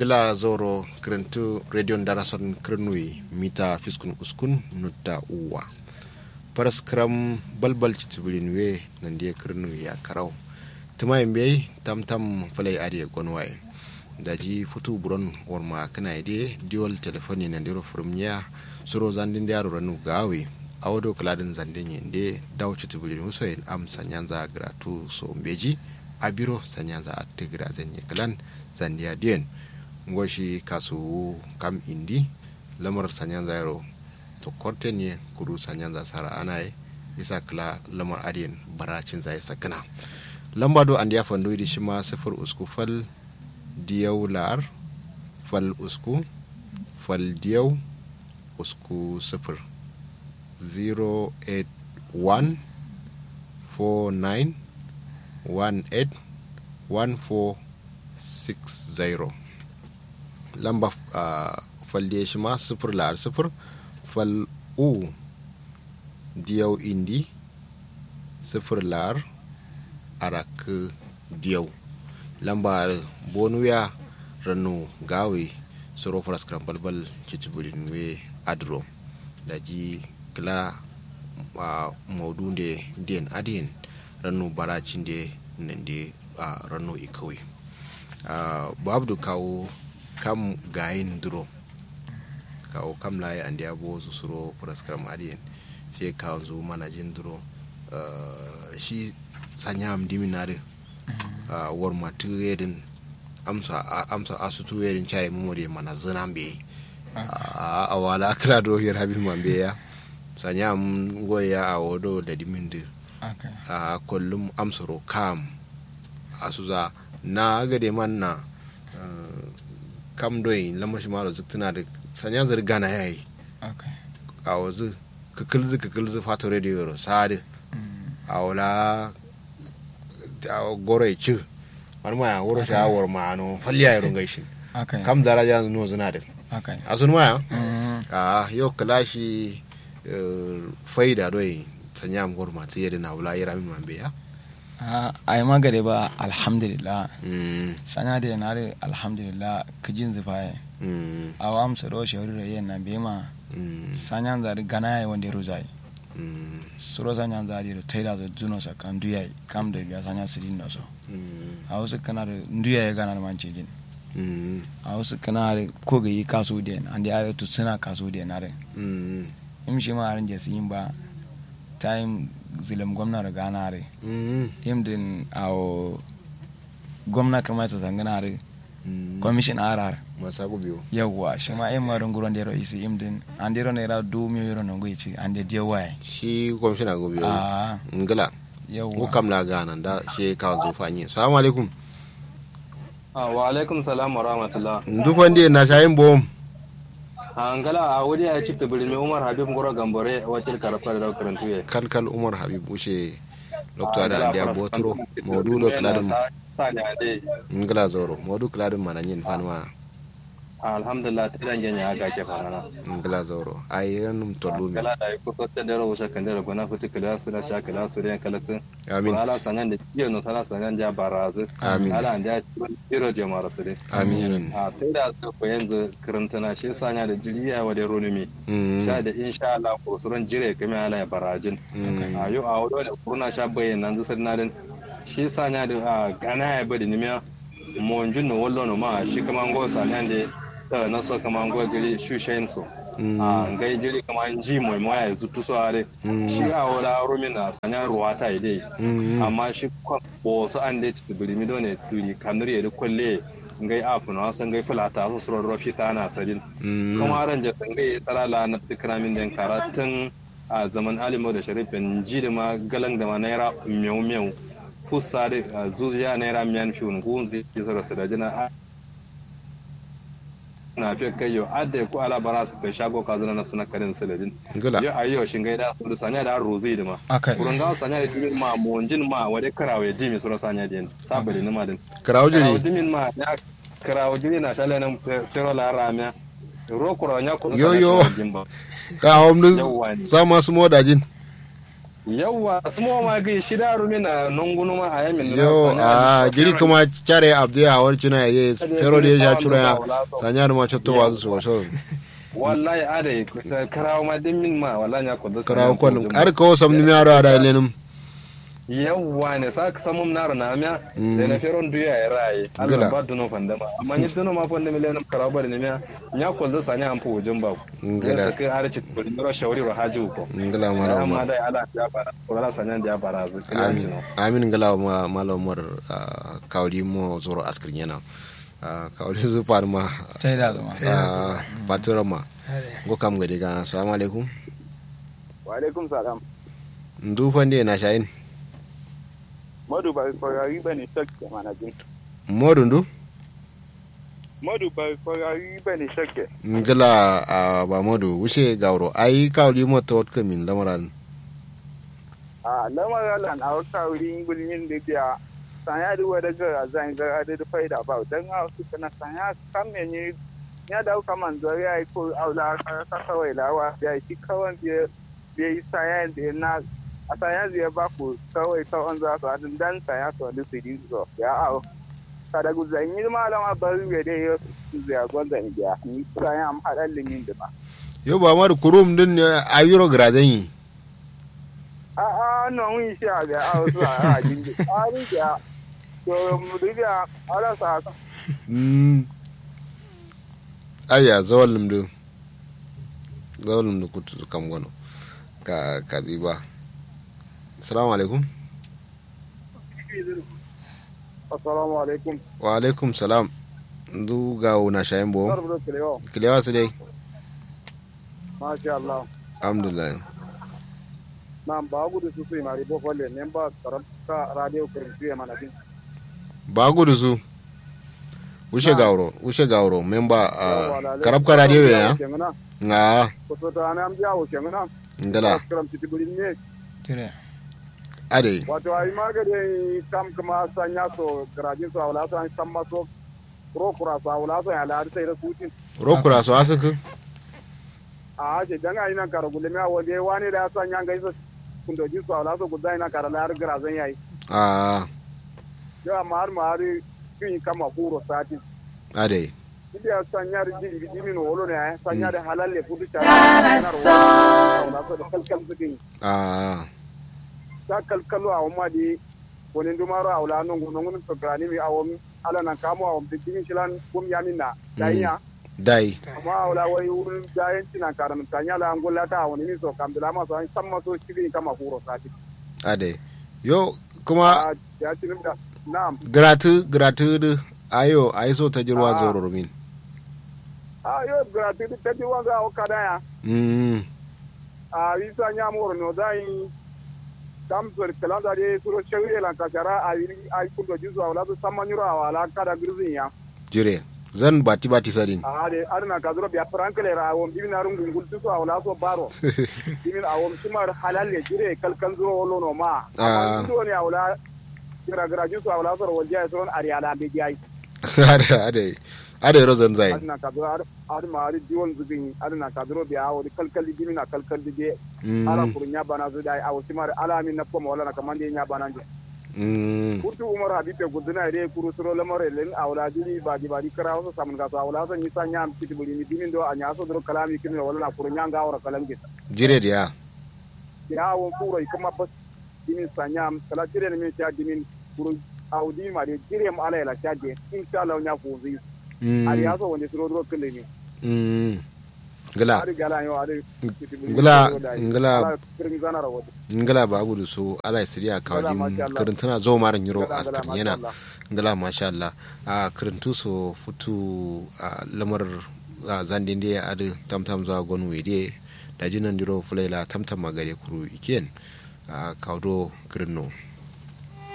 gila zoro kirintu radio darason kirnui mita fiskun uskun nutta uwa paras kram balbal citibirin we nan dia kirnui ya karau tuma yimbe tam tam falai ariya gonwaye daji futu buron warma kana ide diol telefoni nan diro furumnya suro zandin da yaro ranu gawe awdo kladin zandin yende daw citibirin usoyin am sanyanza gratu so mbeji abiro sanyanza atigra zenye klan zandiya diyen ngoshi kasu kam indi lamar sanyan zairo to korte ne kudu sanyan za sara anaye isa kala lamar adiyen baracin zai sakana lamba do andi ya fandu di shima sifir usku fal diyau lar fal usku fal diyau usku sifir 081 49 18 14 60 lamba uh, falde shi ma sifir lar sifir fal u diyau indi sifir lar arak diyau lamba bonuya ranu gawe soro faras kran balbal cicibirin we adro da ji kila uh, maudu de den adin ranu baracin de nan de uh, ranu ikawai uh, babu kawo kam gayin duro kawo kam laye andi abo su suro praskram adiyen she kawo zu manajin duro uh, shi sanya am diminare uh, war matu yedin amsa amsa asutu yedin chai mumore mana zana be a uh, wala kala do yer habib mambe ya sanya am goya a wodo da dimindir okay. a uh, kullum amsaro kam asuza na gade man na uh, kam doyi lamar shi maro zuk tana da sanya zar gana ya yi okay. a wazu kakilzi kakilzi fato radio yoro sadi a wala a goro ya ci wani ma ya wuro shi awar ma ano falliya ya rungai shi okay. kam daraja no zina da okay. a sun maya mm. a yau kala shi faida doyi sanya am goro ma tsaye da na wula ya ramin mambe ya a yi magare ba alhamdulillah Mm, sanya da yanare alhamdulillah kijin zufaye mm, a wa amsa ro shawari da yin na bema mm, sanya zari gana ya wanda ya rozai mm, suro sanya zari da taida zo juno sa kan duya kam da biya sanya sirin da so mm, a wasu kana da duya ya gana da manci jin mm, a wasu kana da ko ga yi kasu da an da ya tu suna kasu da na rai mm, im shi ma ran jasi yin ba time zilim gwamna da gana rai mm, im din awo gwamna kamar sa sangana rai mm. commission arar masago biyu yawwa shi ma im marin guron da isi im din an dero ne ra du mi yoro no goici an de dia wai shi kwamishina gobe yau a ngila ko yawwa kam la gana da shi kawo zufanyi salamu alaikum Ah, wa alaikum salam wa rahmatullah. dufan de na shayin bom An gala a wuri ya ci tubiri mai Umar Habib Goro Gambore wakil karfa da karantu ya. kalkal umar habib ushe lokta da andiya boturo maudu do kladin ngila zoro maudu kladin mananyin fanma Alhamdulillah ta dan genya ga ke fara. ngila zoro ayen tolumi Gala da ko ko ta dero wusa kan dero gona futi kala su na sha kala su ran kala sun. amin Ala sanan da kiyo no sala sanan ja barazu. Amin. Ala an ja iro jama'ar su dai. amin A ta da su ko yanzu karantana shi sanya da jiriya wa da ronumi. Mm, Sha da insha Allah ko suran jire kame ala ya barajin. mm, a yau a wado da kurna sha bayyana nan zusar nadin shi sanya da a gana ya bari nimiya mo njun no wallo no ma shi kama ngo sanya da ta na so kama ngo jiri shu shayin so mm, a ngai jiri kama nji mo mo ya zutu so are mm, shi a wala rumi na sanya ruwa ta ide mm, amma shi kwa bo so an de ti biri mi done turi kanuri da kwalle ngai afu na san ngai fulata so suro rofi ta na sadin mm, kuma ran ja sangai tsarala na tikramin den karatun a zaman alimo da sharifin ji da ma galan da ma naira miyau miyau fusa da zuziya naira miyan fiyon gunzi ji zara su da jina na fi kai yau adda ko ala bara su kai shago ka zana na suna karin saladin ngila yau a yau shin gaida su da sanya da rozi da ma akai kurun ga sanya da jimin ma monjin ma wade karawe dimi sura sanya da sabali ni ma din karawo karawo jiri dimin ma ya karawo jiri na shale nan fero la ramya ro kuro nya ko Yo, yo. jimba ka hom du Yawwa ne. sama su modajin yawwa sumo ma ga shida rumi na nungunu ma a yamin yo a jiri kuma care abdi a war cuna ye fero de ya cura ya sanya da ma cotto wazu so so wallahi ade karawo ma din min ma wallahi ya kudu karawo kon ar ko sam ni mi aro ada lenum yawwa ne sa ka samu naro na miya da na feron duya ya raye Allah ba duno fanda ma amma ni duno ma fanda miliyan karawo ba ne miya nya ko da sanya an fu wujin ba ngala ka har ci ko ni ro shawari ro haji ko ngala mala amma umar dai ala ya bara ko ala sanya da ya bara zu amin amin ngala mala mala umar kawli mo zoro askrin yana kawli zu farma tai da zama fatura ma go kam gade gana assalamu alaikum wa alaikum salam ndu fande na shayin modu ba korari ba ne shakke mana jin modu ndu modu ba korari ba ne shakke ngala a ba modu wuce gawro ai kawli mo to ka min lamaran a lamar lan a wata wurin gulmin da biya sanya da wada ga zan ga da da faida ba dan a su kana sanya kan me ne ya da ka man zo ya ko aula ka kawai lawa ya shi kawan da bai sanya da na a sanya zai ba ku kawai kawai za su hadin dan sanya su wani su yi zo ya a kada gu zan yi malama bari ya dai ya su zai gwanda ni ya ni sanya am hadan limin da ba yo ba ma kurum din ayiro grazen yi a a no mun shi a ga a wasu a a jinji a rin ya to mu diga ala sa ka mm aya zawalum du zawalum du kutu kam gono ka kaziba assalamu alaikum assalamu alaikum wa alaikum salam ndu gawo na shayin bo barbu da kilewa kilewa su dai masha Allah alhamdulillah nan ba gudu su su mari bo folle ne ba karanta radio kurfi ya mana din ba gudu su wuce gawro wuce gawro memba karab ka radio ya nga ko so ta na am jawo kengana ngala karam ti bulin ne dire ade wato ai maga de kam kuma sanya so garajin so wala so an kam maso ro kura so wala so ya la sai da sutin rokura su asuku a ce dan ai nan kara gulmi a wande wani da ya sanya ga isa kundo ji so wala so gudai na kara la garazan yayi a yo amma har ma har kin kama kuro sati ade India sanya da jin jimi no wolo ne ai sanya da halalle fudu ta na ro wala so da kalkal sukin a ta kalkalu a wamma di wani dumaro a wula nun gunun gunun to grani mi awon ala nan kamo awon bikin shilan gum yamin na daiya dai amma a wula wai wurin jayen tina karan tanya la angola ta wani mi so kam bila ma so an san ma so shirin kama kuro sati ade yo kuma a ya tinin da na'am gratu gratu du ayo ayi so ta jirwa Ah. zoro min a yo gratuity ta di wanga o kadaya mm a visa nya moro no dai kam sor kalanda de suro shawri lan kashara a yi a kundo jizo wala so samanyuro wala kada girzin ya jire zan bati bati sadin ade adana kadro biya frankle ra awon bimin arun gungul tuso awla so baro bimin awon sumar halalle jire kalkan zo wolo no ma Ah. amma do ne awla gira gira juso awla so wajja so ariala be jai ade ade ade rozan zai adana kadro ad ma ari diwon zubin adana kadro biya awon kalkal bimin na kalkal de ala mm kurnya bana zo dai awon sumar ala min na ko wala na kamande nya bana je mm kutu umar habibe guduna re kuru suro lamare len awla dili badi badi kara wasu samun gaso awla so nyisa nyam kiti buli ni bimin do anya so dro kalami kimi wala na kurnya nga wara kalam ke jire dia ya won kuro kuma bas dimin sanyam kala jire ne min ta dimin kuru audi ma de jire mu ala la chaje insha Allah nya ko zi ari mm ya so wonde suro dro kele ni mm ngala ari gala yo ari ngala ngala kirin zana rawo ngala ba gudu so ala siriya kawdim masha Allah. karintuna zo maran yiro Ngala, ngala, askar masha yana Allah. ngala masha Allah a karintu so futu a lamar a zandin da adu tamtam zuwa gon wede da jinan diro fulaila tamtam magare kuru iken a kawdo kirno